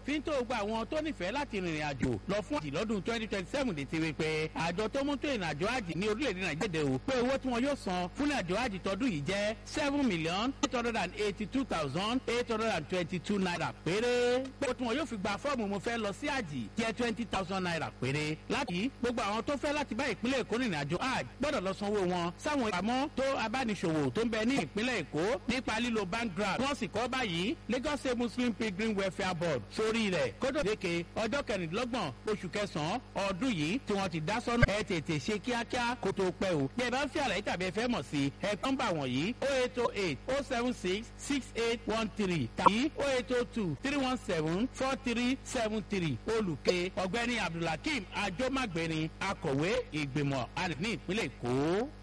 fi ń tó gba àwọn tó nífẹ̀ẹ́ láti rìnrìn àjò lọ fún àjì lọ́dún twenty twenty seven lè ti rí pé àjọ tó mú tó ìrìn àjò àjì ní orílẹ̀-èdè nàìjíríà o pé owó tí wọn yóò san fún àjò àjì tọdún yìí jẹ́ seven million eight hundred and eighty two thousand eight hundred and twenty two naira péré pé owó tí wọn yóò fi gba fọ́ọ̀mù mo fẹ́ lọ sí àjì jẹ́ twenty thousand naira péré láti gbogbo àwọn tó fẹ́ láti bá ìpínlẹ̀ èkó rìnrìn àjò àjì gbọ́dọ̀ lọ sanwó wọn sáwọn ìpamọ́ tó abániṣòwò tó ń bẹ ní ìpínlẹ̀ èkó nípa lílo bank draft wọ́n sì kọ́ báyìí lagos state muslim pilgrim welfare board sórí rẹ̀ kódò léke ọjọ́ kẹrìndínlọ́gbọ̀n oṣù kẹsàn-án ọdún yìí tí wọ́n ti dá sọ́nà ẹ tètè ṣe kíákíá kó tó pẹ́ o bí ẹ bá ń fi àlàyé tàbí ẹ fẹ́ mọ̀ sí ẹ nọ́mbà wọ̀nyí o eight o eight o seven six six eight one three tàbí o eight o two three one seven four three seven three olùkẹ́ ọ̀gbẹ́ni abdulhakeem ajomagbeni akọ̀wé ìgbìmọ̀ alẹ́ ní ìpínlẹ̀ èkó.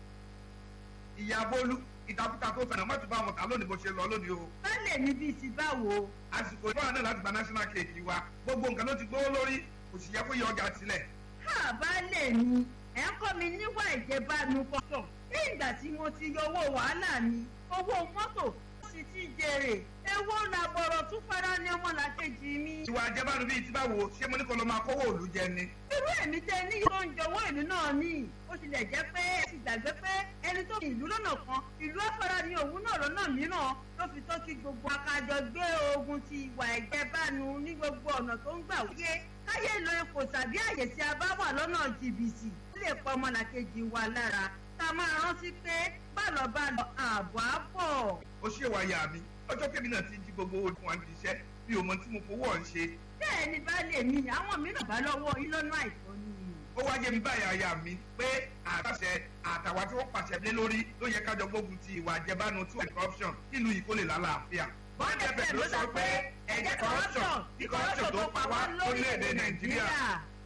ìyá bólú ìtàkùtà tó fẹ̀nà mọ́tò bá wọn ta lónìí bó ṣe lọ lónìí o. báyìí ní bíi ti báwo. àsìkò ìfọwọ́n náà láti gba national cake wa gbogbo nǹkan ló ti gbówó lórí kò sì yẹ kó yẹ ọjà sílẹ̀. ká baálé mi ẹ̀ ń kọ́ mi níwà ìjẹbánu kọ́tọ̀ ní ìgbà tí mo ti yọ owó wàhálà mi owó mọ́tò ó sì ti jèrè ewo làbọ̀rọ̀ tún fara ní ọmọlàkejì mi. ìwà àjẹbánu bíi ti báwo ṣé mo ní kó lọ máa kówó òlu jẹ ni. irú èmi tẹ ní tó ń jọwọ́ ìlú náà ní ó tilẹ̀ jẹ́ pé ẹ ti gbàgbé pé ẹni tó fi ìlú lọ́nà kan ìlú afárá ni òun náà lọ́nà mìíràn ló fi tó kí gbogbo akájọ gbé ogun ti ìwà ìjẹbánu ní gbogbo ọ̀nà tó ń gbà wáyé káyé lo ipò tàbí àyè tí a bá wà lọ́nà jìbìtì ó lè pa ọmọlàkejì wa lára ká máa rántí pé bálọ̀ bálọ̀ ààbọ̀ á bọ̀. ó ṣe wáyà mi ọjọ́ kébì náà ti jí gbogbo owó tí wọ́n ti ṣẹ́ bí o mọ tí mo fowó ọ̀ ń ṣe. bẹ́ẹ̀ ni baálé mi àwọn mìíràn bá lọ́wọ́ yín lọ́nà àìsàn ni. ó wá yé mi báyà aya mi pé àtàṣe àtàwà tí wọ́n pàṣẹ lé lórí ló yẹ kájọ gbógun ti ìwà àjẹbánu tí wọ́n corruption kílùú yìí kó lè lálàáfíà. bọ́ńdẹ̀ fẹ́ ló sọ pé ẹ̀jẹ̀ corruption kí corruption tó pa wá lórílẹ̀‐èdè nàìjíríà.